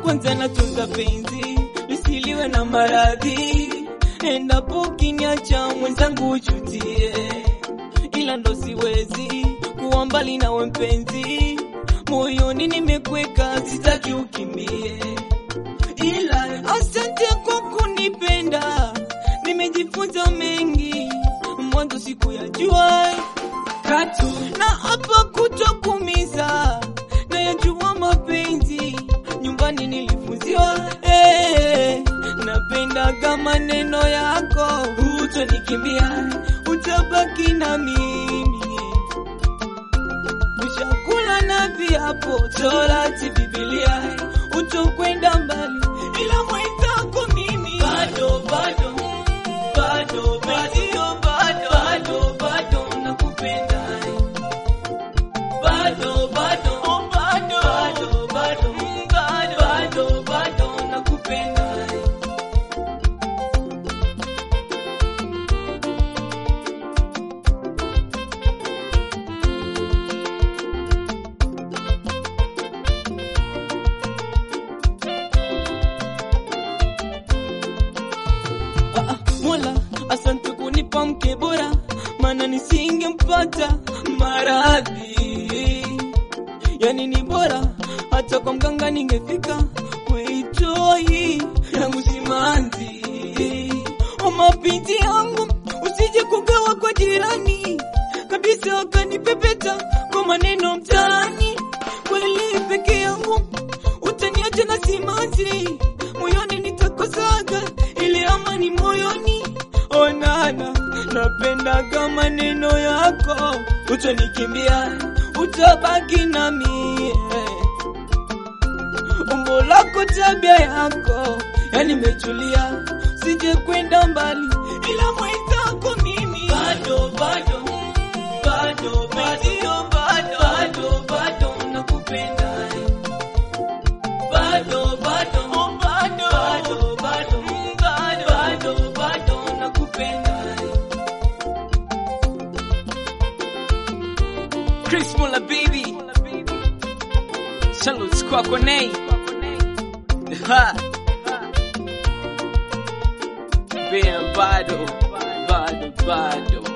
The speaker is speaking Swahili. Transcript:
kwanza natunza penzi lisiliwe na maradhi, endapo ukiniacha mwenzangu uchutie, ila ndo siwezi kuwa mbali nawe mpenzi, moyoni nimekweka, sitaki ukimbie, ila asante kwa kunipenda, nimejifunza mengi, mwanzo sikuyajua katu na hapa kutokumiza na yajua mapenzi nyumbani nilifunziwa eh, napendaga maneno yako utonikimbia utabaki na mimi ushakula na viapo torati bibilia utokwenda mbali ila mwenzako mimi bado bado bado bado bado bado bado nakupenda bado bado oh, bado bado bado mm, bado bado bado nakupenda Ah, ah, Mola, asante kunipa mke bora, maana nisingempata maradhi. Yani ni bora hata kwa mganga ningefika, weitoi yangu simanzi. O mapenzi yangu usije kugawa kwa jirani kabisa, wakanipepeta kwa maneno mtaani. Kweli peke yangu utaniacha na simanzi, moyoni nitakosaga ile amani moyoni. Onana, napendaga maneno yako, utanikimbia, utabaki na mie umbo lako, tabia yako, yani metulia, sije kwenda mbali, ila mwenzako mimi bado bado bado bado bado bado bado nakupenda bado bado oh, bado bado bado mm, bado bado bado nakupenda Chris Muller baby Salutes kwako Nay Ha Bea bado bado bado